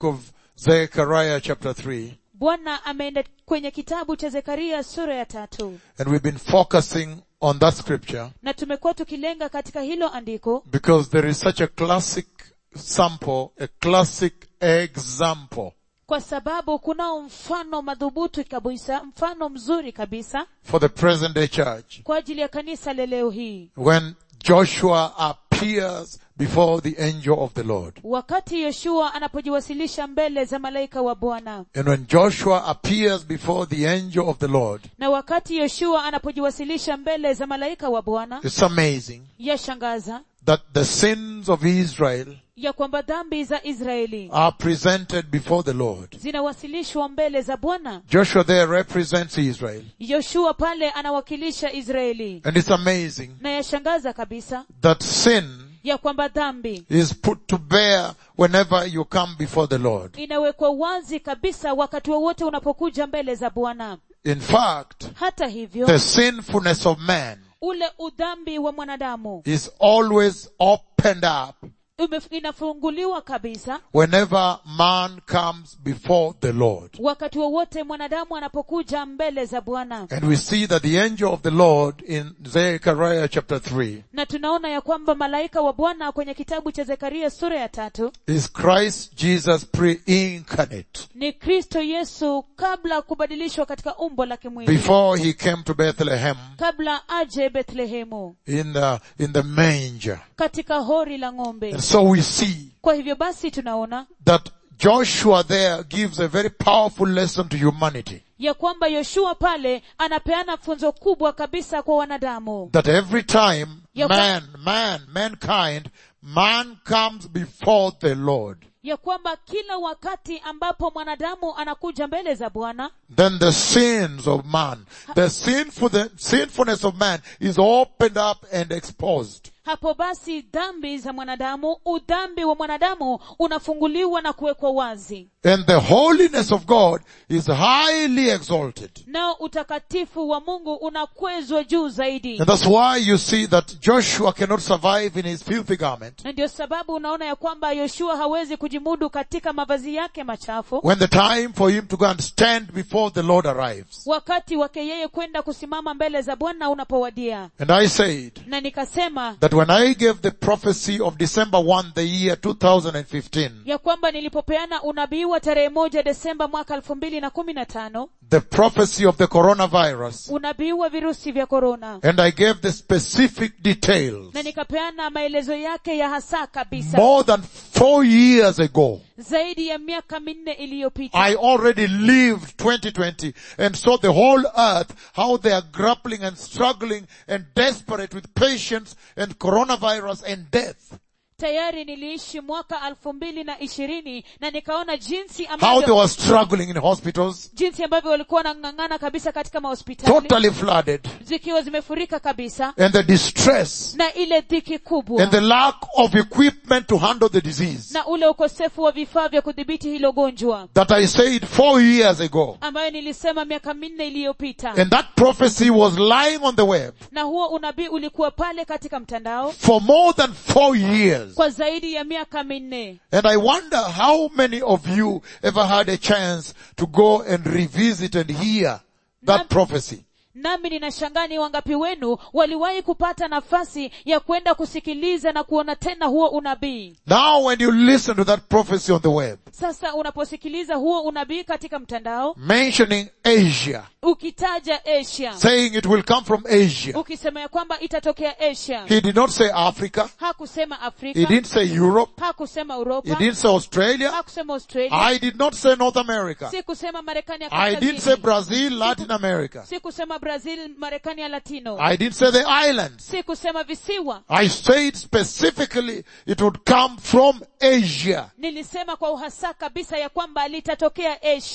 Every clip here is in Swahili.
of Zechariah chapter 3 bwana ameenda kwenye kitabu cha zekaria sura ya tatu and we've been focusing on that scripture na tumekuwa tukilenga katika hilo andiko because there is such a classic sample, a classic example kwa sababu kunao mfano madhubuti kabisa mfano mzuri kabisa for the present day church kwa ajili ya kanisa la leo hii when Joshua appears before the angel of the Lord. wakati yoshua anapojiwasilisha mbele za malaika wa bwana And when Joshua appears before the angel of the Lord, na wakati yoshua anapojiwasilisha mbele za malaika wa bwana it's amazing yashangaza that the sins of Israel ya kwamba dhambi za israeli are presented before the Lord. zinawasilishwa mbele za bwana Joshua there represents Israel. yoshua pale anawakilisha israeli And it's amazing na yashangaza kabisa that sin ya kwamba dhambi is put to bear whenever you come before the Lord. inawekwa wazi kabisa wakati wowote unapokuja mbele za bwana In fact, hata hivyo the sinfulness of man ule udhambi wa mwanadamu is always opened up ume- inafunguliwa kabisa whenever man comes before the Lord. wakati wowote mwanadamu anapokuja mbele za bwana And we see that the angel of the Lord in Zechariah chapter 3 na tunaona ya kwamba malaika wa bwana kwenye kitabu cha zekaria sura ya tatu is Christ Jesus pre-incarnate. ni kristo yesu kabla kubadilishwa katika umbo la kimwili Before he came to Bethlehem kabla aje bethlehemu in the, in the manger. katika hori la ng'ombe And so we see kwa hivyo basi tunaona that Joshua there gives a very powerful lesson to humanity. ya kwamba yoshua pale anapeana funzo kubwa kabisa kwa wanadamu That every time Ya- man, man, mankind, man comes before the Lord, ya kwamba kila wakati ambapo mwanadamu anakuja mbele za bwana then the sins of man, the sinful, the sinfulness of man is opened up and exposed. hapo basi dhambi za mwanadamu udhambi wa mwanadamu unafunguliwa na kuwekwa wazi And the holiness of God is highly exalted. nao utakatifu wa mungu unakwezwa juu zaidi And that's why you see that Joshua cannot survive in his filthy garment na ndio sababu unaona ya kwamba yoshua hawezi kujimudu katika mavazi yake machafu when the time for him to go and stand before the Lord arrives. wakati wake yeye kwenda kusimama mbele za bwana unapowadia And I said na nikasema that when I gave the prophecy of December 1, the year 2015, ya kwamba nilipopeana unabii wa tarehe moja desemba mwaka elfu mbili na kumi na tano the prophecy of the coronavirus, unabii wa virusi vya korona and I gave the specific details na nikapeana maelezo yake ya hasa kabisa more than four years ago. zaidi ya miaka minne iliyopita I already lived 2020 and saw the whole earth, how they are grappling and struggling and desperate with patience and coronavirus and death. tayari niliishi mwaka elfu mbili na ishirini na nikaona jinsi How they ambavyo were struggling in hospitals, jinsi ambavyo walikuwa wanang'ang'ana kabisa katika mahospitali totally flooded, zikiwa zimefurika kabisa and the distress na ile dhiki kubwa and the lack of equipment to handle the disease na ule ukosefu wa vifaa vya kudhibiti hilo gonjwa that I said four years ago. ambayo nilisema miaka minne iliyopita And that prophecy was lying on the web na huo unabii ulikuwa pale katika mtandao for more than four years. kwa zaidi ya miaka minne And I wonder how many of you ever had a chance to go and revisit and hear that Nam- prophecy. nami ninashangaa ni wangapi wenu waliwahi kupata nafasi ya kwenda kusikiliza na kuona tena huo unabii Now when you listen to that prophecy on the web, sasa unaposikiliza huo unabii katika mtandao mentioning Asia, ukitaja asia saying it will come from Asia. ukisema ya kwamba itatokea asia He did not say Africa. hakusema He afrika didn't say Europe. hakusema He uropa didn't say Australia. hakusema australia I did not say North America. si kusema marekani ya I didn't say kaskazini Brazil, Latin America. si kusema brazil marekani ya latino I didn't say the islands. si kusema visiwa I said specifically it would come from Asia nilisema kwa uhasa kabisa ya kwamba litatokea asia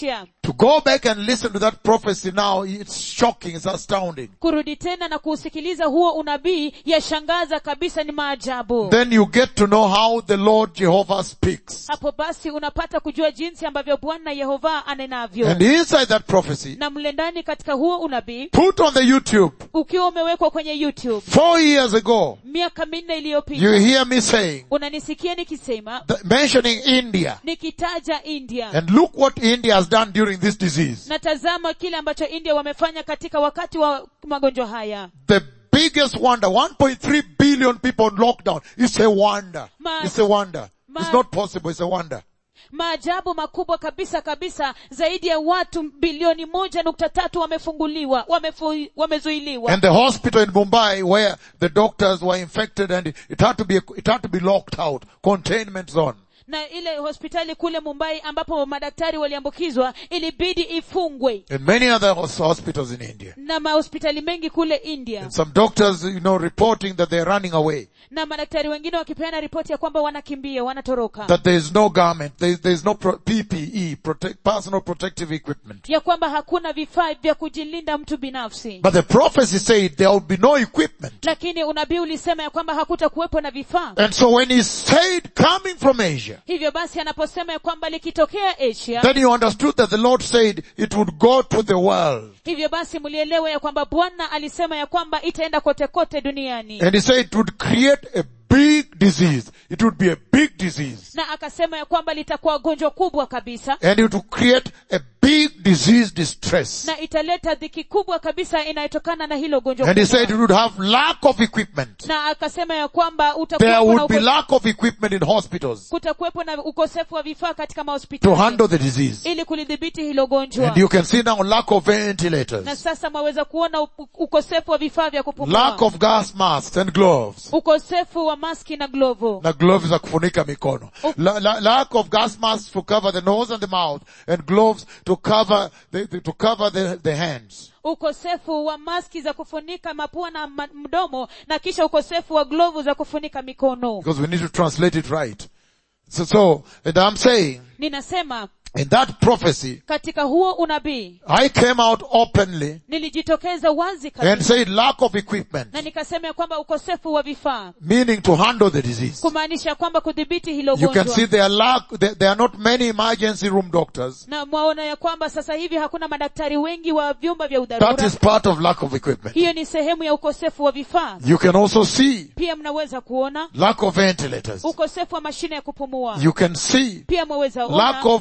To go back and listen to that prophecy now, it's shocking, it's astounding. kurudi tena na kuusikiliza huo unabii yashangaza kabisa ni maajabu Then you get to know how the Lord Jehovah speaks. hapo basi unapata kujua jinsi ambavyo bwana yehova anenavyo And inside that prophecy, na mle ndani katika huo unabii put on the YouTube, ukiwa umewekwa kwenye youtube four years ago, miaka minne you iliyopita hear me saying, unanisikia nikisema th- mentioning India. nikitaja india And look what India has done during this disease. na tazama kile ambacho india wamefanya katika wakati wa magonjwa haya The biggest wonder, 1.3 billion people on lockdown. It's a wonder. Ma- It's a wonder. Ma- It's not possible. It's a wonder. maajabu makubwa kabisa kabisa zaidi ya watu bilioni moja nukta tatu wamefunguliwa wamefu, wamezuiliwa And the hospital in Mumbai where the doctors were infected and it had to be, it had to be locked out, containment zone. na ile hospitali kule mumbai ambapo madaktari waliambukizwa ilibidi ifungwe And many other hos- hospitals in India. na mahospitali mengi kule india And some doctors, you know, reporting that they're running away. na madaktari wengine wakipeana ripoti ya kwamba wanakimbia wanatoroka That there is no garment, there is, there is no pro- PPE, protect, personal protective equipment. ya kwamba hakuna vifaa vya kujilinda mtu binafsi But the prophecy said there will be no equipment. lakini unabii ulisema ya kwamba hakuta kuwepo na vifaa And so when he said coming from Asia, hivyo basi anaposema ya kwamba likitokea asia then you understood that the Lord said it would go to the world. hivyo basi mlielewa ya kwamba bwana alisema ya kwamba itaenda kote kote duniani And he said it would create a big disease. It would be a big disease. na akasema ya kwamba litakuwa gonjwa kubwa kabisa And it would create a big disease distress. na italeta dhiki kubwa kabisa inayotokana na hilo gonjwa And he kubwa. said it would have lack of equipment. na akasema ya kwamba There utakuwepo na would be uko- lack of equipment in hospitals kutakuwepo na ukosefu wa vifaa katika to mahospitali handle the disease. ili kulidhibiti hilo gonjwa And you can see now lack of na ventilators, sasa mwaweza kuona u- ukosefu wa vifaa vya lack kupumua of gas masks and gloves. ukosefu wa maski na glovu na gloves za kufunika mikono. La, la, lack of gas masks to cover the nose and the mouth and gloves to cover the, the- to cover the, the hands. ukosefu wa maski za kufunika mapua na ma- mdomo na kisha ukosefu wa glovu za kufunika mikono Because we need to translate it right. So, so, and I'm saying, ninasema in that prophecy, katika huo unabii I came out openly nilijitokeza wazi and kabisa said lack of equipment, na nikasema ya kwamba ukosefu wa vifaa meaning to handle the disease. kumaanisha kwamba kudhibiti hilo You can see gonjwa there are lack, there, there are not many emergency room doctors. na mwaona ya kwamba sasa hivi hakuna madaktari wengi wa vyumba vya That udharura is part of lack of equipment. hiyo ni sehemu ya ukosefu wa vifaa You can also see pia mnaweza kuona lack of ventilators. ukosefu wa mashine ya kupumua You can see pia mwaweza lack ona of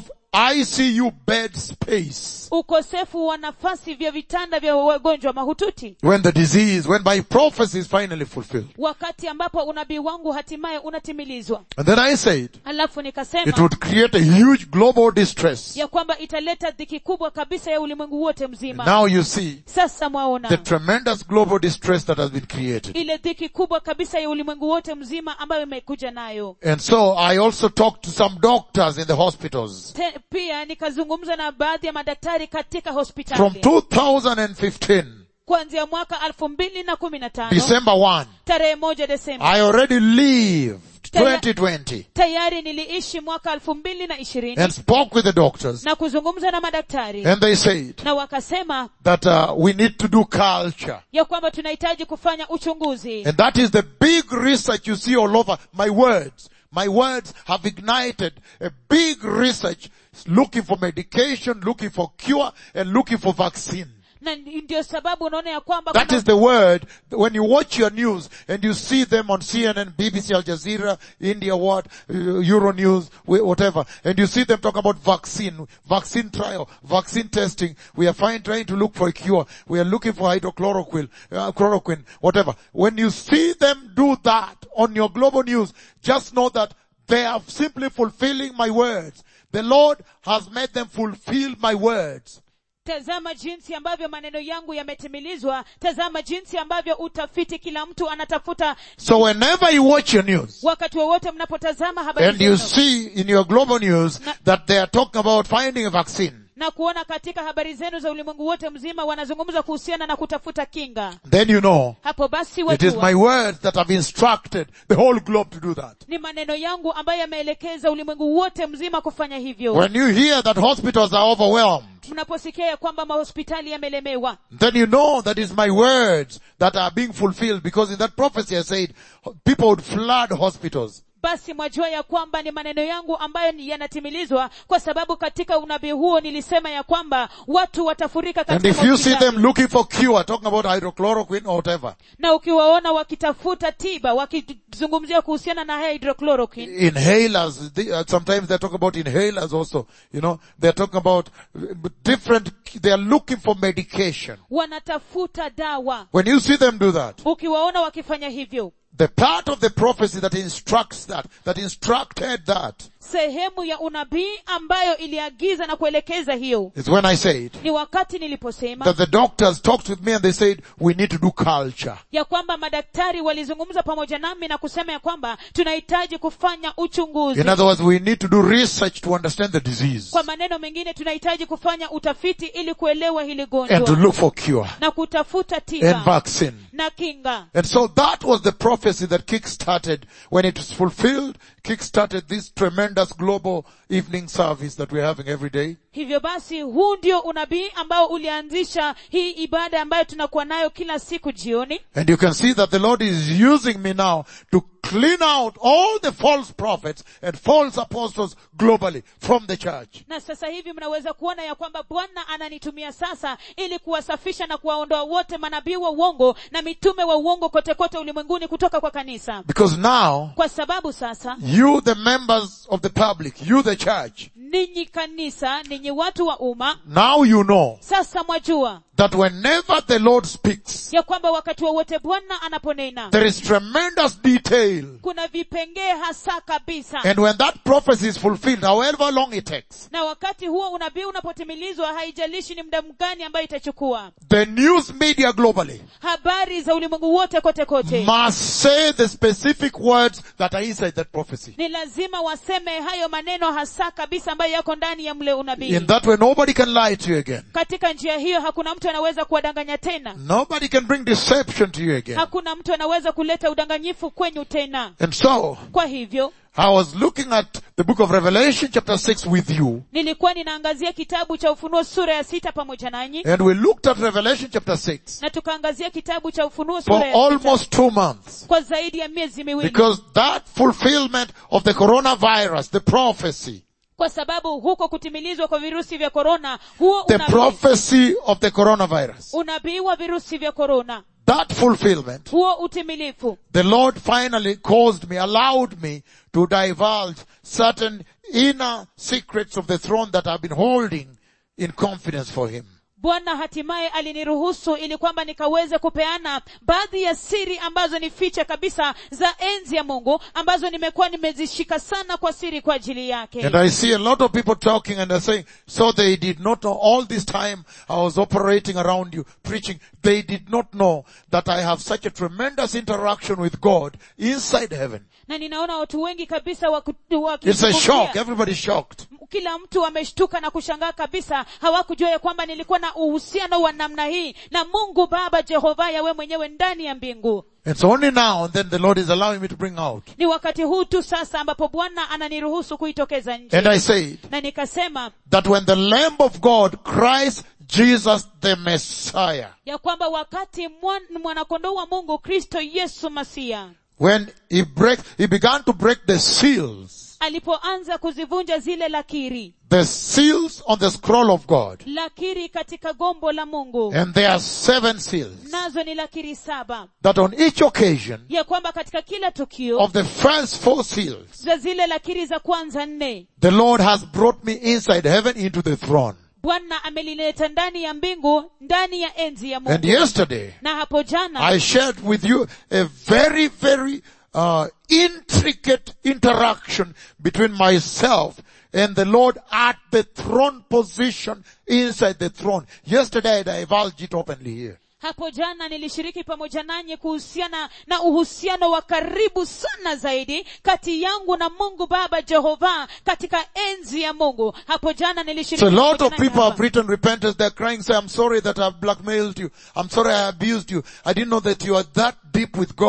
ICU bed space. ukosefu wa nafasi vya vitanda vya wagonjwa mahututi When the disease, when my prophecy is finally fulfilled. wakati ambapo unabii wangu hatimaye unatimilizwa And then I said, alafu it nikasema would create a huge global distress. ya kwamba italeta dhiki kubwa kabisa ya ulimwengu wote mzima Now you see sasa the mwaona tremendous global distress that has been created. ile dhiki kubwa kabisa ya ulimwengu wote mzima ambayo imekuja nayo And so I also talked to some doctors in the hospitals. Te, pia nikazungumza na baadhi ya madaktari katika From hospitali 2015, kuanzia mwaka elfu mbili na kumi na tano December 1, tarehe moja desemba I already lived 2020 tayari niliishi mwaka elfu mbili na ishirini and spoke with the doctors. na kuzungumza na madaktari And they said na wakasema that uh, we need to do culture. ya kwamba tunahitaji kufanya uchunguzi And that is the big research you see all over. My words, my words have ignited a big research looking for medication, looking for cure, and looking for vaccine. na ndio sababu unaona ya kwamba That kuna- is the word. When you watch your news and you see them on CNN, BBC, Al Jazeera, India, what, uh, Euro News, wh- whatever, and you see them talk about vaccine, vaccine trial, vaccine testing. We are fine trying to look for a cure. We are looking for hydrochloroquine, uh, chloroquine, whatever. When you see them do that on your global news, just know that they are simply fulfilling my words. The Lord has made them fulfill my words. tazama jinsi ambavyo maneno yangu yametimilizwa tazama jinsi ambavyo utafiti kila mtu anatafuta So whenever you watch your news, wakati wowote mnapotazama habari And you zenu see in your global news that they are talking about finding a vaccine. na kuona katika habari zenu za ulimwengu wote mzima wanazungumza kuhusiana na kutafuta kinga Then you know hapo basi it is my wajua words that have instructed the whole globe to do that. ni maneno yangu ambayo yameelekeza ulimwengu wote mzima kufanya hivyo When you hear that hospitals are overwhelmed, mnaposikia ya kwamba mahospitali yamelemewa then you know that is my words that are being fulfilled because in that prophecy I said people would flood hospitals. basi mwajua ya kwamba ni maneno yangu ambayo ni yanatimilizwa kwa sababu katika unabii huo nilisema ya kwamba watu watafurika And katika if you see mahospitali. them looking for cure, talking about hydrochloroquine or whatever, na ukiwaona wakitafuta tiba wakizungumzia kuhusiana na hydrochloroquine inhalers, they, uh, sometimes they're talking about inhalers also, you know, they're talking about uh, different, they're looking for medication. wanatafuta dawa When you see them do that, ukiwaona wakifanya hivyo the part of the prophecy that instructs that, that instructed that, sehemu ya unabii ambayo iliagiza na kuelekeza hiyo is when I said ni wakati niliposema that the doctors talked with me and they said, we need to do culture. ya kwamba madaktari walizungumza pamoja nami na kusema ya kwamba tunahitaji kufanya uchunguzi In other words, we need to do research to understand the disease kwa maneno mengine tunahitaji kufanya utafiti ili kuelewa hili and to gonjwa look for cure na kutafuta and tiba vaccine. na kinga And so that was the prophecy that kick-started when it was fulfilled, kick-started this tremendous global evening service that we're having every day. hivyo basi huu ndio unabii ambao ulianzisha hii ibada ambayo tunakuwa nayo kila siku jioni And you can see that the Lord is using me now to clean out all the false prophets and false apostles globally from the church. na sasa hivi mnaweza kuona ya kwamba bwana ananitumia sasa ili kuwasafisha na kuwaondoa wote manabii wa uongo na mitume wa uongo kote kote ulimwenguni kutoka kwa kanisa Because now, kwa sababu sasa you the members of the public, you the church, ninyi kanisa ninyi watu wa umma now you know sasa mwajua that whenever the Lord speaks, ya kwamba wakati wowote bwana anaponena there is tremendous detail. kuna vipengee hasa kabisa And when that prophecy is fulfilled, however long it takes, na wakati huo unabii unapotimilizwa haijalishi ni muda mgani ambayo itachukua the news media globally habari za ulimwengu wote kote kote must say the specific words that are inside that prophecy. ni lazima waseme hayo maneno hasa kabisa ambayo yako ndani ya mle unabii In that way, nobody can lie to you again. katika njia hiyo hakuna mtu anaweza kuwadanganya tena Nobody can bring deception to you again. hakuna mtu anaweza kuleta udanganyifu kwenyu tena And so, kwa hivyo I was looking at the book of Revelation chapter 6 with you, nilikuwa ninaangazia kitabu cha ufunuo sura ya sita pamoja nanyi and we looked at Revelation chapter 6 na tukaangazia kitabu cha ufunuo for sura ya sita almost two months. kwa zaidi ya miezi miwili Because that fulfillment of the coronavirus, the prophecy, kwa sababu huko kutimilizwa kwa virusi vya korona huo the unabii, prophecy of the coronavirus, unabii wa virusi vya korona that fulfillment, huo utimilifu the Lord finally caused me, allowed me to divulge certain inner secrets of the throne that I've been holding in confidence for Him. bwana hatimaye aliniruhusu ili kwamba nikaweze kupeana baadhi ya siri ambazo ni fiche kabisa za enzi ya mungu ambazo nimekuwa nimezishika sana kwa siri kwa ajili yake And I see a lot of people talking and they're saying, so they did not know all this time I was operating around you, preaching. They did not know that I have such a tremendous interaction with God inside heaven. na ninaona watu wengi kabisa waku- It's a wakizungumzia- shock. Everybody's shocked. kila mtu ameshtuka na kushangaa kabisa hawakujua ya kwamba nilikuwa na uhusiano wa namna hii na mungu baba jehova yawe mwenyewe ndani ya mbingu It's only now and then the Lord is allowing me to bring out. ni wakati huu tu sasa ambapo bwana ananiruhusu kuitokeza nje And I said na nikasema that when the Lamb of God, Christ Jesus the Messiah, ya kwamba wakati mwan- mwanakondoo wa mungu kristo yesu masia when he break, he began to break the seals, alipoanza kuzivunja zile lakiri the seals on the scroll of God, lakiri katika gombo la mungu and there are seven seals, nazo ni lakiri saba that on each occasion ya kwamba katika kila tukio of the first four seals, za zile lakiri za kwanza nne the Lord has brought me inside heaven into the throne. bwana amelileta ndani ya mbingu ndani ya enzi ya And mungu yesterday, na hapo jana I shared with you a very, very uh, intricate interaction between myself and the Lord at the throne position inside the throne. Yesterday I divulged it openly here. hapo jana nilishiriki pamoja nanyi kuhusiana na uhusiano wa karibu sana zaidi kati yangu na mungu baba jehova katika enzi ya mungu hapo jana nilishiriki So a lot pamoja of nanyi people hapa. have written repentance. They're crying, say, I'm sorry that I've blackmailed you. I'm sorry I abused you. I didn't know that you are that deep with God.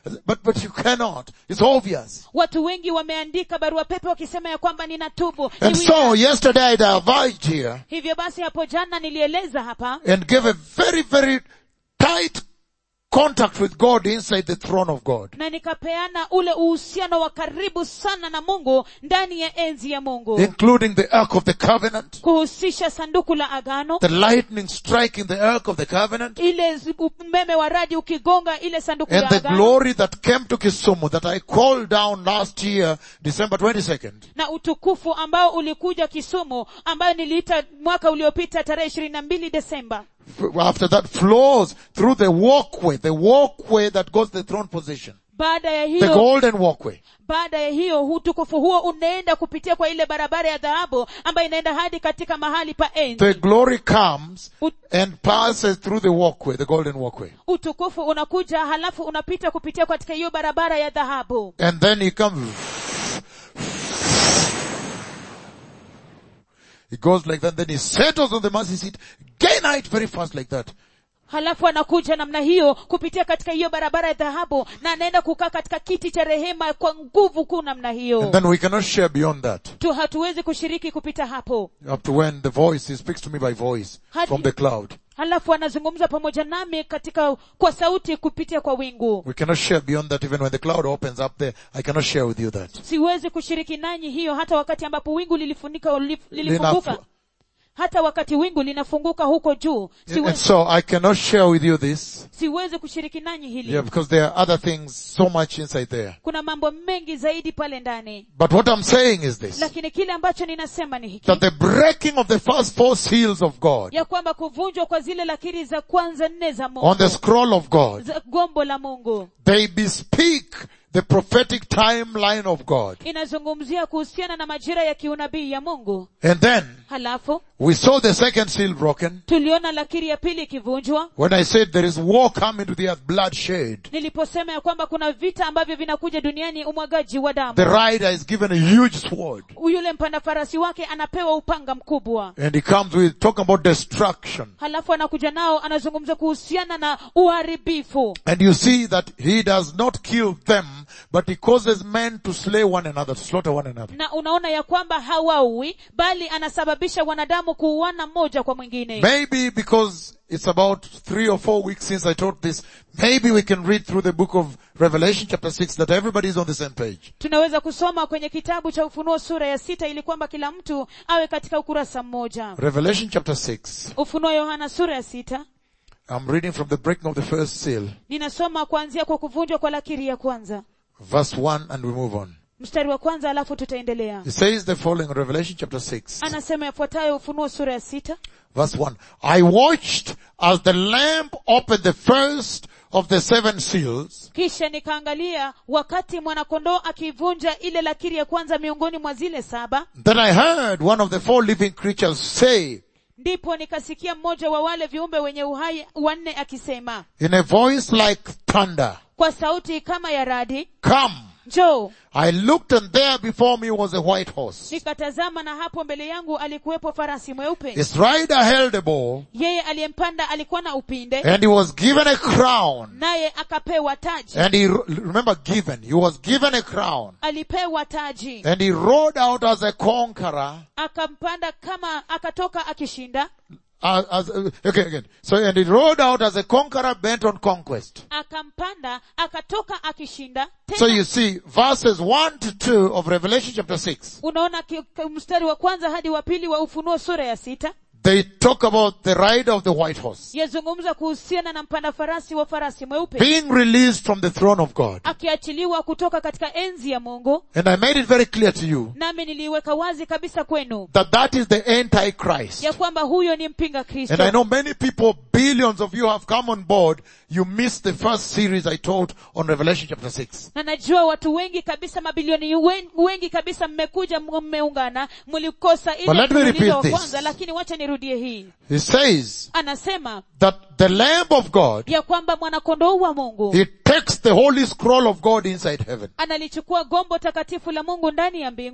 but, but you cannot. It's obvious. watu wengi wameandika barua pepe wakisema ya kwamba ninatubu Ni And wina. so yesterday I diverged here hivyo basi hapo jana nilieleza hapa and gave a very, very tight contact with God inside the throne of God. na nikapeana ule uhusiano wa karibu sana na mungu ndani ya enzi ya mungu Including the ark of the covenant, kuhusisha sanduku la agano the lightning striking the ark of the covenant, ile zi- umeme wa radi ukigonga ile sanduku and la the agano glory that came to Kisumu that I called down last year, December 22nd. na utukufu ambao ulikuja kisumu ambayo niliita mwaka uliopita tarehe ishirini na mbili desemba F- After that flows through the walkway, the walkway that goes to the throne position. baada ya The hiyo golden walkway. baada ya hiyo utukufu huo unaenda kupitia kwa ile barabara ya dhahabu ambayo inaenda hadi katika mahali pa enzi The glory comes Ut- and passes through the walkway, the golden walkway. utukufu unakuja halafu unapita kupitia katika hiyo barabara ya dhahabu And then he comes. He goes like that, then he settles on the mercy seat. Gain height very fast like that. halafu anakuja namna hiyo kupitia katika hiyo barabara ya dhahabu na anaenda kukaa katika kiti cha rehema kwa nguvu kuu namna And hiyo then we cannot share beyond that. tu hatuwezi kushiriki kupita hapo Up to when the voice, he speaks to me by voice Hadi- from the cloud. halafu anazungumza pamoja nami katika kwa sauti kupitia kwa wingu We cannot share beyond that even when the cloud opens up there. I cannot share with you that. siwezi kushiriki nanyi hiyo hata wakati ambapo wingu lilifunika lilif- lilifunguka Linafu- hata wakati wingu linafunguka huko juu And siwezi, so I cannot share with you this. siwezi kushiriki nanyi hili Yeah, because there are other things so much inside there. kuna mambo mengi zaidi pale ndani But what I'm saying is this. lakini kile ambacho ninasema ni hiki That the breaking of the first four seals of God ya kwamba kuvunjwa kwa zile lakiri za kwanza nne za on mungu the scroll of God, za gombo la mungu they bespeak the prophetic timeline of God. inazungumzia kuhusiana na majira ya kiunabii ya mungu And then halafu we saw the second seal broken tuliona lakiri ya pili ikivunjwa when I said there is war coming to the earth, bloodshed. niliposema ya kwamba kuna vita ambavyo vinakuja duniani umwagaji wa damu The rider is given a huge sword yule mpanda farasi wake anapewa upanga mkubwa and he comes with talking about destruction. halafu anakuja nao anazungumza kuhusiana na uharibifu And you see that he does not kill them, but he causes men to slay one another, to slaughter one another. na unaona ya kwamba hawaui bali anasababisha wanadamu kuuana mmoja kwa mwingine Maybe because it's about three or four weeks since I taught this, maybe we can read through the book of Revelation chapter 6 that everybody is on the same page. tunaweza kusoma kwenye kitabu cha ufunuo sura ya sita ili kwamba kila mtu awe katika ukurasa mmoja Revelation chapter 6. ufunuo yohana sura ya sita I'm reading from the breaking of the first seal, ninasoma kuanzia kwa kuvunjwa kwa lakiri ya kwanza verse 1 and we move on. mstari wa kwanza alafu tutaendelea It says the following, Revelation chapter 6, anasema yafuatayo ufunuo sura ya sita verse 1. I watched as the lamb opened the first of the seven seals, kisha nikaangalia wakati mwanakondoo akivunja ile lakiri ya kwanza miongoni mwa zile saba then I heard one of the four living creatures say ndipo nikasikia mmoja wa wale viumbe wenye uhai wanne akisema in a voice like thunder, kwa sauti kama ya radi come. njoo I looked and there before me was a white horse. nikatazama na hapo mbele yangu alikuwepo farasi mweupe His rider held a bow yeye aliyempanda alikuwa na upinde and he was given a crown naye akapewa taji and he, remember given, he was given a crown alipewa taji and he rode out as a conqueror akampanda kama akatoka akishinda as, as, okay, again. So, and he rode out as a conqueror bent on conquest. akampanda akatoka akishinda So tena you see, verses 1 to 2 of Revelation chapter 6, unaona ki- ki- mstari wa kwanza hadi wa pili wa ufunuo sura ya sita they talk about the rider of the white horse yazungumza kuhusiana na mpanda farasi wa farasi mweupe being released from the throne of God. akiachiliwa kutoka katika enzi ya mungu And I made it very clear to you nami niliiweka wazi kabisa kwenu that that is the Antichrist. ya kwamba huyo ni mpinga And I kristo know many people, billions of you have come on board. You missed the first series I taught on Revelation chapter 6. na najua watu wengi kabisa mabilioni wen- wengi kabisa mmekuja m- mmeungana mlikosa ile But let me mfululizo repeat wa this. kwanza lakini wacha nirudie hii He says anasema that the Lamb of God, ya kwamba mwanakondoo wa mungu he takes the holy scroll of God inside heaven. analichukua gombo takatifu la mungu ndani ya mbingu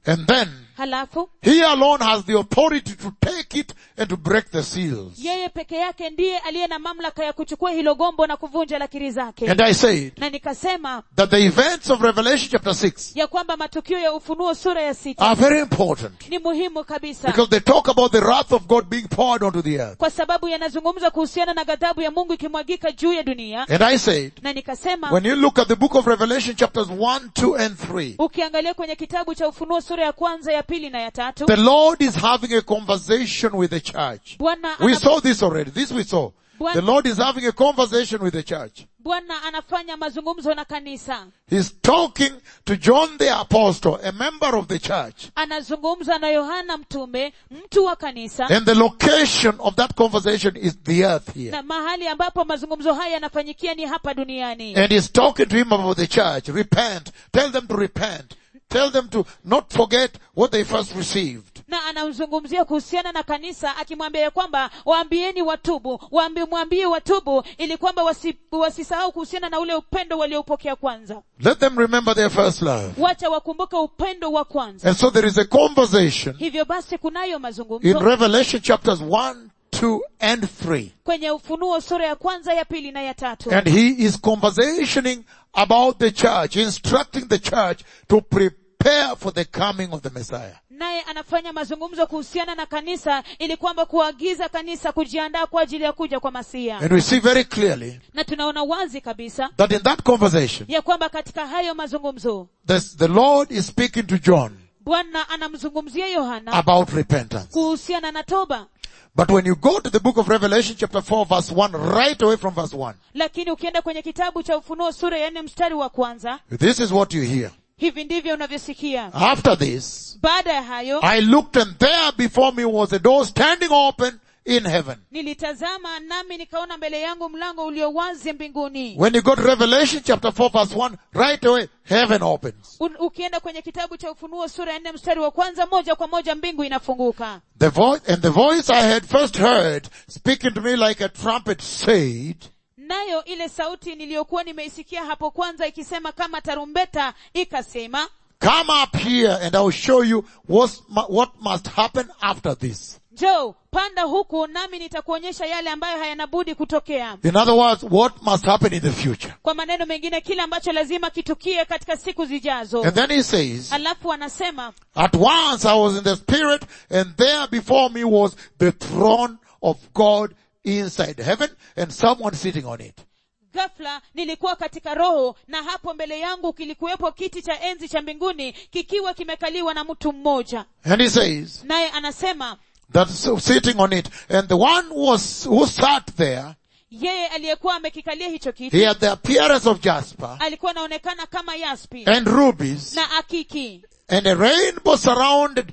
And then, halafu he alone has the authority to take it and to break the seals. yeye peke yake ndiye aliye na mamlaka ya kuchukua hilo gombo na kuvunja lakiri zake And I said na nikasema that the events of Revelation chapter 6 ya kwamba matukio ya ufunuo sura ya sita are very important ni muhimu kabisa because they talk about the wrath of God being poured onto the earth. kwa sababu yanazungumza kuhusiana na ghadhabu ya mungu ikimwagika juu ya dunia And I said, na nikasema when you look at the book of Revelation chapters 1, 2 and 3, ukiangalia kwenye kitabu cha ufunuo sura ya kwanza ya pili na ya tatu the Lord is having a conversation with the church. bwana We ana- saw this already. This we saw. Bwana- The Lord is having a conversation with the church. bwana anafanya mazungumzo na kanisa He's talking to John the apostle, a member of the church. anazungumza na yohana mtume mtu wa kanisa And the location of that conversation is the earth here. na mahali ambapo mazungumzo haya yanafanyikia ni hapa duniani And he's talking to him about the church. Repent. Tell them to repent. Tell them to not forget what they first received. na anamzungumzia kuhusiana na kanisa akimwambia ya kwamba waambieni watubu waambi, mwambie watubu ili kwamba wasi, wasisahau kuhusiana na ule upendo walioupokea kwanza Let them remember their first love. wacha wakumbuke upendo wa kwanza And so there is a conversation hivyo basi kunayo in mazungumzo Revelation chapters 1, 2 and 3. kwenye ufunuo sura ya kwanza ya pili na ya tatu And he is conversationing about the church, instructing the church to prepare for the coming of the Messiah. naye anafanya mazungumzo kuhusiana na kanisa ili kwamba kuagiza kanisa kujiandaa kwa ajili ya kuja kwa masia And we see very clearly na tunaona wazi kabisa that in that conversation, ya kwamba katika hayo mazungumzo this, the Lord is speaking to John bwana anamzungumzia yohana about repentance. kuhusiana na toba But when you go to the book of Revelation chapter 4 verse 1, right away from verse 1, lakini ukienda kwenye kitabu cha ufunuo sura ya nne mstari wa kwanza this is what you hear. hivi ndivyo unavyosikia After this, baada ya hayo I looked and there before me was a door standing open in heaven. nilitazama nami nikaona mbele yangu mlango ulio wazi mbinguni When you go to Revelation chapter 4 verse 1, right away, heaven opens. U- ukienda kwenye kitabu cha ufunuo sura ya nne mstari wa kwanza moja kwa moja mbingu inafunguka The voice, and the voice I had first heard speaking to me like a trumpet said, nayo ile sauti niliyokuwa nimeisikia hapo kwanza ikisema kama tarumbeta ikasema come up here and I will show you what's, what must happen after this. njoo panda huku nami nitakuonyesha yale ambayo hayanabudi kutokea In other words, what must happen in the future. kwa maneno mengine kile ambacho lazima kitukie katika siku zijazo And then he says, alafu anasema At once I was in the spirit and there before me was the throne of God inside heaven and someone sitting on it. ghafla nilikuwa katika roho na hapo mbele yangu kilikuwepo kiti cha enzi cha mbinguni kikiwa kimekaliwa na mtu mmoja And he says naye anasema that so- sitting on it and the one who was, who sat there, yeye aliyekuwa amekikalia hicho he kiti had the appearance of Jasper alikuwa anaonekana kama yaspi and rubies na akiki and a rainbow surrounded,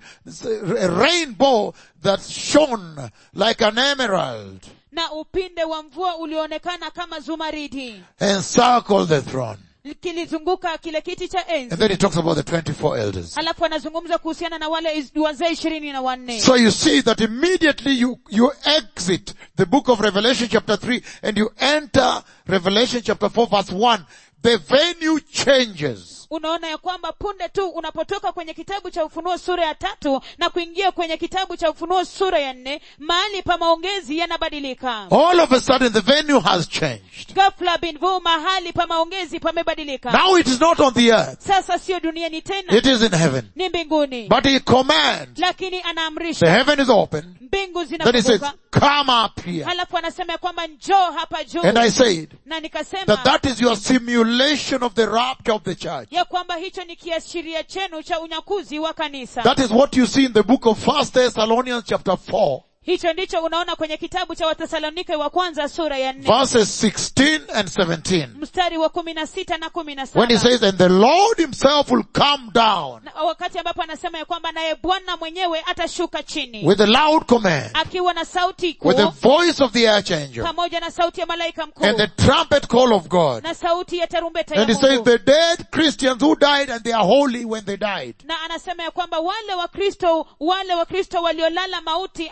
a rainbow that shone like an emerald na upinde wa mvua ulioonekana kama zumaridi encircled the throne. kilizunguka kile kiti cha And enzi then he talks about the 24 elders. alafu anazungumza kuhusiana na wale is- wazee ishirini na wanne So you see that immediately you, you exit the book of Revelation chapter 3 and you enter Revelation chapter 4 verse 1. The venue changes. unaona ya kwamba punde tu unapotoka kwenye kitabu cha ufunuo sura ya tatu na kuingia kwenye kitabu cha ufunuo sura ya nne mahali pa maongezi yanabadilika All of a sudden the venue has changed. ghafla binvu mahali pa maongezi pamebadilika Now it is not on the earth. sasa sio duniani tena It is in heaven. ni mbinguni But he commands. lakini The anaamrisha heaven is open. mbingu Then he says, zinafunguka come up here. halafu anasema ya kwamba njoo hapa juu And I said na nikasema that that is your simulation of the rapture of the church. ya kwamba hicho ni kiashiria chenu cha unyakuzi wa kanisa That is what you see in the book of First Thessalonians chapter 4 hicho ndicho unaona kwenye kitabu cha wathesalonike wa kwanza sura ya nne verses 16 and 17. mstari wa kumi na sita na kumi na When he saba says, and the Lord himself will come down Na wakati ambapo anasema ya kwamba naye bwana mwenyewe atashuka chini with a loud command, akiwa na sauti kuu with the voice of the archangel pamoja na sauti ya malaika mkuu and the trumpet call of God. na sauti ya tarumbeta ya And he says, mungu the dead Christians who died and they are holy when they died. na anasema ya kwamba wale wakristo wale wakristo waliolala mauti ambao walilala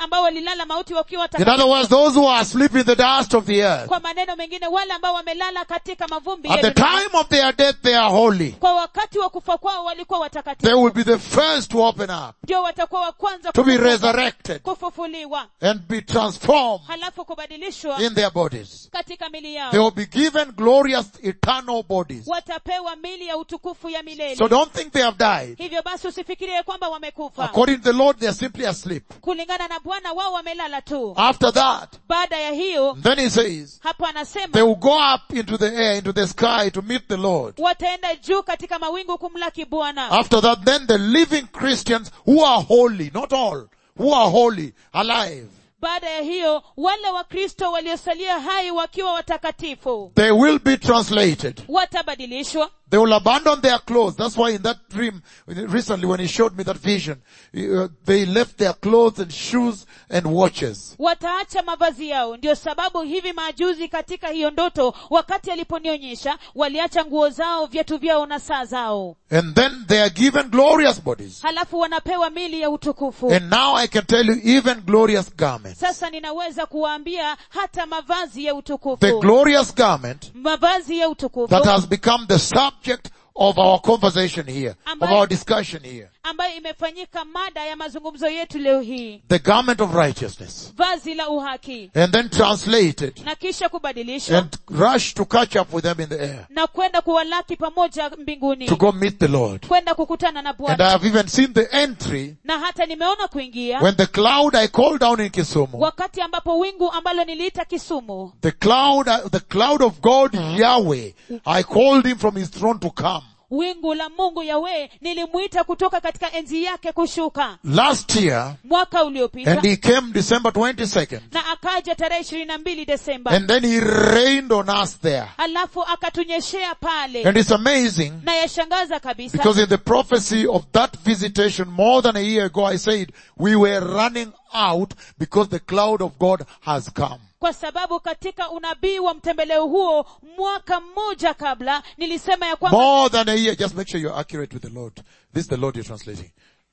walilala mauti wakiwa In watakatifu other words, those who are asleep in the dust of the earth. kwa maneno mengine wale ambao wamelala katika mavumbi At ya the dunia. time of their death, they are holy. kwa wakati wa kufa kwao walikuwa They watakatifu will be the first to open up, ndio watakuwa wa kwanza to be kufufuka, resurrected, kufufuliwa and be transformed halafu kubadilishwa in their bodies. katika mili They yao will be given glorious eternal bodies. watapewa mili ya utukufu ya milele So don't think they have died. hivyo basi usifikirie kwamba wamekufa According to the Lord, they are simply asleep. kulingana na bwana wao wamelala tu After that, baada ya hiyo then he says, hapo they anasema will go up into the air, into the sky to meet the Lord. wataenda juu katika mawingu kumlaki bwana After that, then the living Christians who are holy, not all, who are holy, alive, baada ya hiyo wale wakristo waliosalia hai wakiwa watakatifu they will be translated. watabadilishwa They will abandon their clothes. That's why in that dream, recently when he showed me that vision, uh, they left their clothes and shoes and watches. wataacha mavazi yao ndio sababu hivi majuzi katika hiyo ndoto wakati aliponionyesha waliacha nguo zao viatu vyao na saa zao And then they are given glorious bodies. halafu wanapewa mili ya utukufu And now I can tell you even glorious garments. sasa ninaweza kuwaambia hata mavazi ya The utukufu glorious garment mavazi ya utukufu that has become the subject of our conversation here, of Ambayo- our discussion here. ambayo imefanyika mada ya mazungumzo yetu leo hii The garment of righteousness. vazi la uhaki And then translated na kisha kubadilishwa and rush to catch up with them in the air. na kwenda kuwalaki pamoja mbinguni To go meet the Lord. kwenda kukutana na And I bwana have even seen the entry na hata nimeona kuingia when the cloud I called down in Kisumu, wakati ambapo wingu ambalo niliita kisumu the cloud, the cloud of God Yahweh, I called him from his throne to come. wingu la mungu yawe nilimwita kutoka katika enzi yake kushuka Last year, mwaka uliopita and he came December 22nd, na akaja tarehe ishirini na mbili desemba and then he rained on us there. alafu akatunyeshea pale And it's amazing na yashangaza kabisa because in the prophecy of that visitation more than a year ago, I said we were running out because the cloud of God has come. kwa sababu katika unabii wa mtembeleo huo mwaka mmoja kabla nilisema ya kwamba More than a year. Just make sure you're accurate with the Lord. This is the Lord you're translating.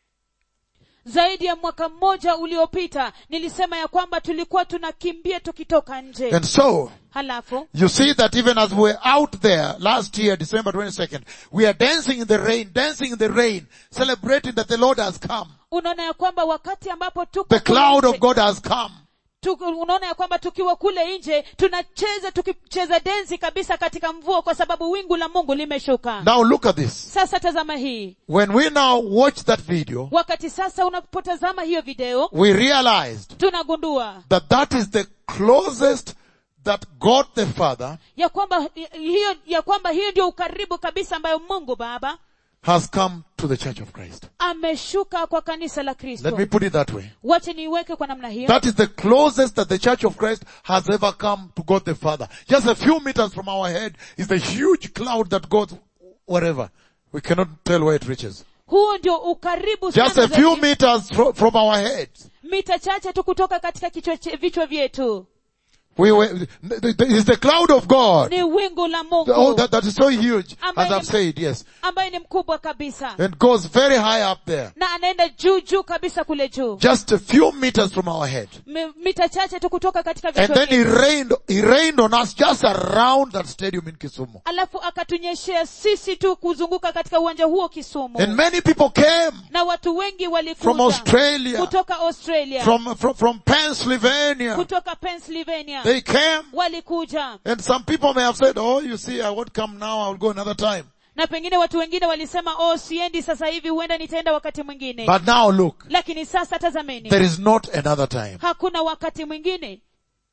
zaidi ya mwaka mmoja uliopita nilisema ya kwamba tulikuwa tunakimbia tukitoka nje And so, halafu you see that even as we were out there last year, December 22nd, we are dancing in the rain, dancing in the rain, celebrating that the Lord has come. unaona ya kwamba wakati ambapo tuko The kule cloud nje, of God has come. tuku, unaona ya kwamba tukiwa kule nje tunacheza tukicheza densi kabisa katika mvua kwa sababu wingu la mungu limeshuka Now look at this. sasa tazama hii When we now watch that video, wakati sasa unapotazama hiyo video we realized tunagundua that that is the closest that God the Father ya kwamba hiyo ya kwamba hiyo ndio ukaribu kabisa ambayo mungu baba has come to the church of Christ. ameshuka kwa kanisa la Let kristo me put it that way. wache niiweke kwa namna hiyo That is the closest that the church of Christ has ever come to God the Father. Just a few meters from our head is the huge cloud that goes wherever. We cannot tell where it reaches. huo ndio ukaribu Just sana a few zaidi. meters fro- from our heads. mita chache tu kutoka katika kichwa che- vichwa vyetu We were, th- th- it's the cloud of God. ni wingu la mungu Oh, that, that is so huge, as Ambaye I've ni- said, yes. ambaye ni mkubwa kabisa And goes very high up there. na anaenda juu juu kabisa kule juu Just a few meters from our head. Mi- mita chache tu kutoka katika And vichwa then he vyetu rained, he rained on us just around that stadium in Kisumu. alafu akatunyeshea sisi tu kuzunguka katika uwanja huo kisumu And many people came na watu wengi from walikuja Australia, kutoka australia from, from, from Pennsylvania. kutoka pennsylvania They came. walikuja And some people may have said, oh, you see, I won't come now, I'll go another time. na pengine watu wengine walisema oh siendi sasa hivi huenda nitaenda wakati mwingine But now look, lakini sasa tazameni there is not another time. hakuna wakati mwingine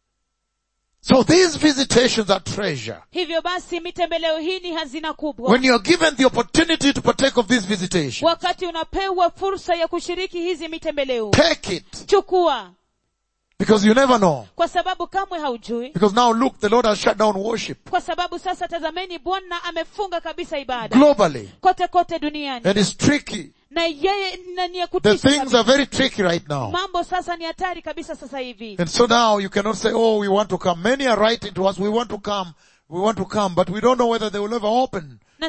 So these visitations are treasure. hivyo basi mitembeleo hii ni hazina kubwa When you are given the opportunity to partake of this visitation, wakati unapewa fursa ya kushiriki hizi mitembeleo take it. chukua Because you never know. kwa sababu kamwe haujui Because now look, the Lord has shut down worship kwa sababu sasa tazameni bwana amefunga kabisa ibada globally. kote kote duniani And it's tricky. na yeye na ni ya The kutisha things kabisa. are very tricky right now. mambo sasa ni hatari kabisa sasa hivi And so now you cannot say, oh, we want to come. Many are writing to us, we want to come, we want to come, but we don't know whether they will ever open. na,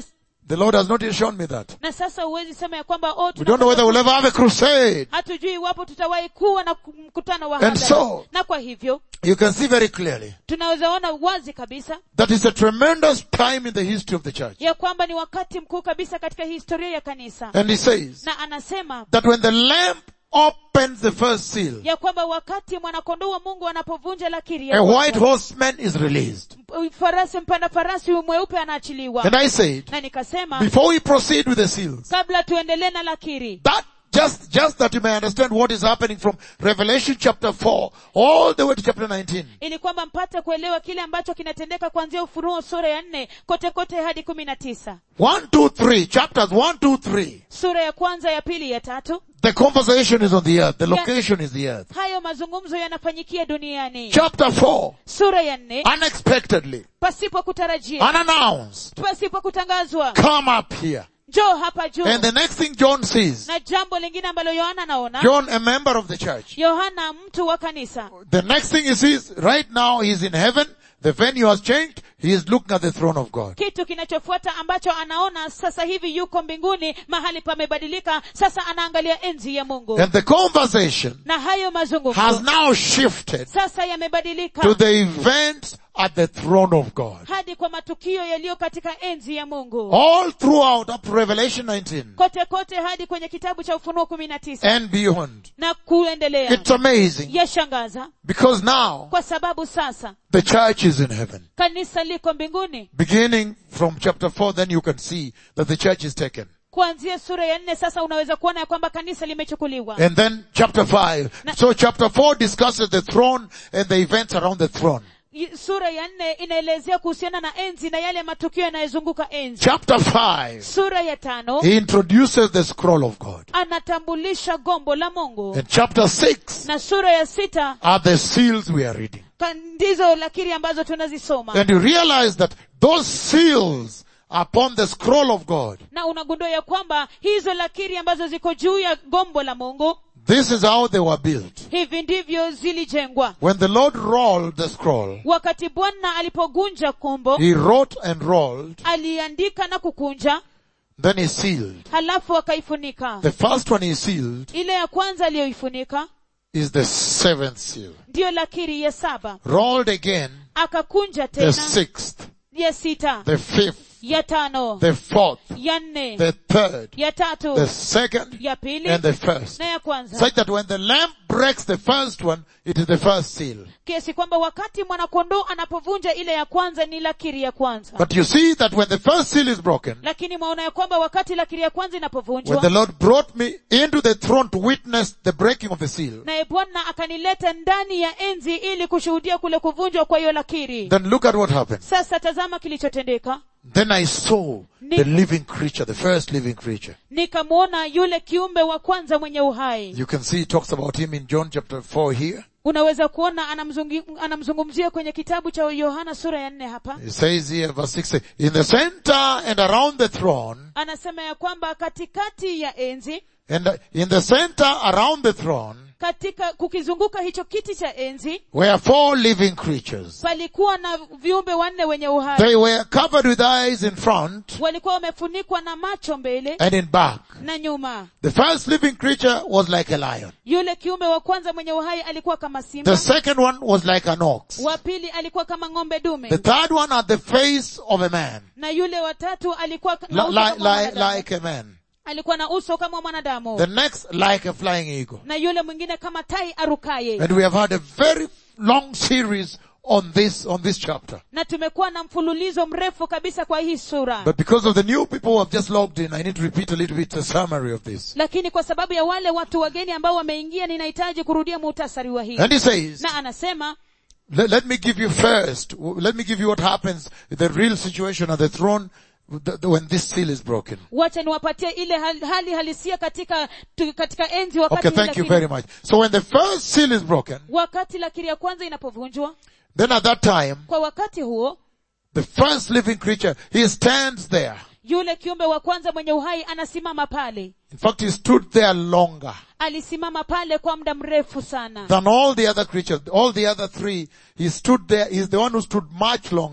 The Lord has not yet shown me that. na sasa huwezi sema ya kwamba oh, We don't know whether we'll ever have a crusade. hatujui iwapo tutawahi kuwa na mkutano wa And hadhara. so- na kwa hivyo You can see very clearly tunaweza ona wazi kabisa that it's a tremendous time in the history of the church. ya kwamba ni wakati mkuu kabisa katika historia ya kanisa And he says na anasema that when the lamp opens the first seal, ya kwamba wakati mwanakondoo wa mungu anapovunja lakiri a ya white kwanza, horseman is released. farasi mpanda farasi mweupe anaachiliwa And I said, na nikasema before we proceed with the seals, kabla tuendelee na lakiri that just, just that you may understand what is happening from Revelation chapter 4 all the way to chapter 19. ili kwamba mpate kuelewa kile ambacho kinatendeka kuanzia ufunuo sura ya nne kote kote hadi kumi na tisa 1, 2, 3, chapters 1, 2, 3. sura ya kwanza ya pili ya tatu The conversation is on the earth. The location is the earth. hayo mazungumzo yanafanyikia duniani Chapter 4, sura ya nne unexpectedly, pasipo kutarajia unannounced, pasipo kutangazwa come up here. njoo hapa juu And the next thing John sees, na jambo lingine ambalo yohana anaona John, a member of the church, yohana mtu wa kanisa the next thing he sees, right now he's in heaven, the venue has changed, he is looking at the throne of God. kitu kinachofuata ambacho anaona sasa hivi yuko mbinguni mahali pamebadilika sasa anaangalia enzi ya mungu And the conversation na hayo has mazungumzo now shifted sasa yamebadilika to the events at the throne of God. hadi kwa matukio yaliyo katika enzi ya mungu All throughout up to Revelation 19 kote kote hadi kwenye kitabu cha ufunuo kumi na tisa and beyond. na kuendelea It's amazing yashangaza because now kwa sababu sasa the church is in heaven. kanisa liko mbinguni Beginning from chapter 4, then you can see that the church is taken. kuanzia sura ya nne sasa unaweza kuona ya kwamba kanisa limechukuliwa And then chapter 5. So chapter 4 discusses the throne and the events around the throne. I- sura ya nne inaelezea kuhusiana na enzi na yale matukio yanayozunguka enzi Chapter 5, sura ya tano he introduces the scroll of God. anatambulisha gombo la mungu And chapter 6 na sura ya sita are the seals we are reading. ka- ndizo lakiri ambazo tunazisoma And you realize that those seals upon the scroll of God, na unagundua ya kwamba hizo lakiri ambazo ziko juu ya gombo la mungu this is how they were built. hivi ndivyo zilijengwa When the Lord rolled the scroll, wakati bwana alipogunja kombo he wrote and rolled, aliandika na kukunja then he sealed. halafu akaifunika The first one he sealed ile ya kwanza aliyoifunika is the seventh seal. ndiyo lakiri ya saba Rolled again, akakunja the tena sixth, ya sita the fifth, ya tano the fourth, ya nne the third, ya tatu the second, ya pili and the first. na ya kwanza Such that when the lamp breaks the first one, it is the first seal. kiasi kwamba wakati mwanakondoo anapovunja ile ya kwanza ni lakiri ya kwanza But you see that when the first seal is broken, lakini mwaona ya kwamba wakati lakiri ya kwanza when inapovunjwa the Lord brought me into the throne to witness the breaking of the seal, naye bwana akanileta ndani ya enzi ili kushuhudia kule kuvunjwa kwa hiyo lakiri then look at what happened. sasa tazama kilichotendeka Then I saw the living creature, the first living creature. nikamwona yule kiumbe wa kwanza mwenye uhai You can see it talks about him in John chapter 4 here. unaweza kuona anamzungi- anamzungumzia kwenye kitabu cha yohana sura ya nne hapa It says here, verse 6, in the center and around the throne, anasema ya kwamba katikati ya enzi and in the center around the throne, katika kukizunguka hicho kiti cha enzi were four living creatures. palikuwa na viumbe wanne wenye uhai They were covered with eyes in front walikuwa wamefunikwa na macho mbele and in back. na nyuma The first living creature was like a lion. yule kiumbe wa kwanza mwenye uhai alikuwa kama The simba second one was like an ox. wa pili alikuwa kama ng'ombe dume The third one had the face of a man. na yule wa tatu alikuwa na Li- uso li- kama li- mwanadamu. like a man. alikuwa na uso kama mwanadamu The next like a flying eagle. na yule mwingine kama tai arukaye And we have had a very long series on this, on this chapter. na tumekuwa na mfululizo mrefu kabisa kwa hii sura But because of the new people who have just logged in, I need to repeat a little bit the summary of this. lakini kwa sababu ya wale watu wageni ambao wameingia ninahitaji kurudia muhtasari wa hii And he says, na anasema let, let me give you first, let me give you what happens, the real situation at the throne the, the, when this seal is broken. wacha niwapatie ile hali, hali halisia katika tu, katika enzi wakati Okay, thank you lakiri- very much. So when the first seal is broken, wakati lakiri ya kwanza inapovunjwa then at that time, kwa wakati huo the first living creature, he stands there. yule kiumbe wa kwanza mwenye uhai anasimama pale In fact, he stood there longer alisimama pale kwa muda mrefu sana than all the other creatures. All the other three, he stood there, he's the one who stood much longer.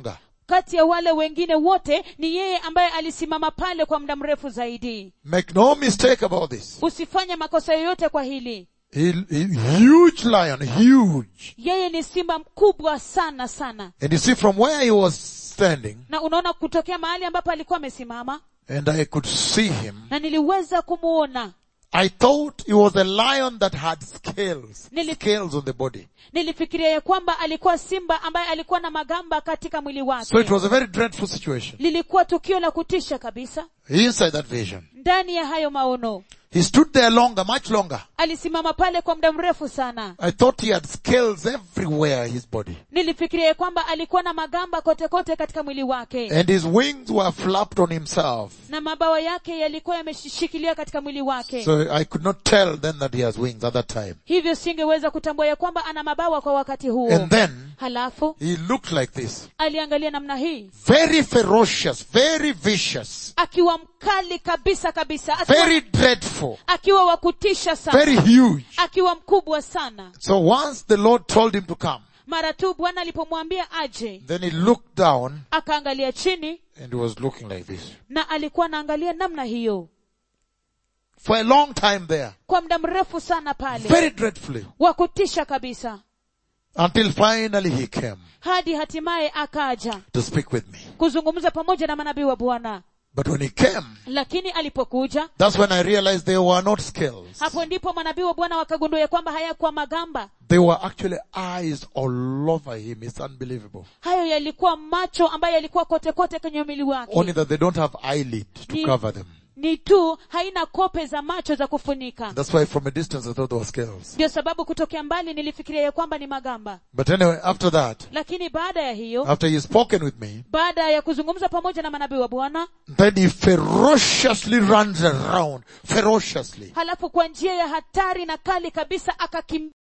kati ya wale wengine wote ni yeye ambaye alisimama pale kwa muda mrefu zaidi Make no mistake about this. usifanye makosa yoyote kwa hili He, he, huge lion, huge. yeye ni simba mkubwa sana sana And you see from where he was standing, na unaona kutokea mahali ambapo alikuwa amesimama and I could see him, na niliweza kumuona I thought he was a lion that had scales, Nili- scales on the body. nilifikiria ya kwamba alikuwa simba ambaye alikuwa na magamba katika mwili So it wake was a very dreadful situation. lilikuwa tukio la kutisha kabisa Inside that vision. ndani ya hayo maono He stood there longer, much longer. alisimama pale kwa muda mrefu sana I thought he had scales everywhere his body. nilifikiria ya kwamba alikuwa na magamba kote kote katika mwili wake And his wings were flapped on himself. na mabawa yake yalikuwa yameshikilia katika mwili wake So I could not tell then that he has wings at that time. hivyo singeweza kutambua ya kwamba ana mabawa kwa wakati huo And then halafu he looked like this. aliangalia namna hii Very ferocious, very vicious, akiwa mkali kabisa kabisa akiwa, very dreadful, akiwa wa kutisha sana very huge. akiwa mkubwa sana So once the Lord told him to come, mara tu bwana alipomwambia aje then he looked down akaangalia chini and he was looking like this. na alikuwa anaangalia namna hiyo For a long time there. kwa muda mrefu sana pale Very dreadfully. wa kutisha kabisa Until finally he came hadi hatimaye akaja to speak with me. kuzungumza pamoja na manabii wa bwana But when he came, lakini alipokuja that's when I realized they were not scales. hapo ndipo manabii wa bwana wakagundua ya kwamba hayakuwa magamba They were actually eyes all over him. It's unbelievable. hayo yalikuwa macho ambayo yalikuwa kote kote kwenye mwili Only wake that they don't have eyelid to Ni- cover them. ni tu haina kope za macho za kufunika That's why from a distance I thought they were scales. ndio sababu kutokea mbali nilifikiria ya kwamba ni magamba But anyway, after that, lakini baada ya hiyo after he spoken with me, baada ya kuzungumza pamoja na manabii wa bwana then he ferociously runs around, ferociously. halafu kwa njia ya hatari na kali kabisa akakimbia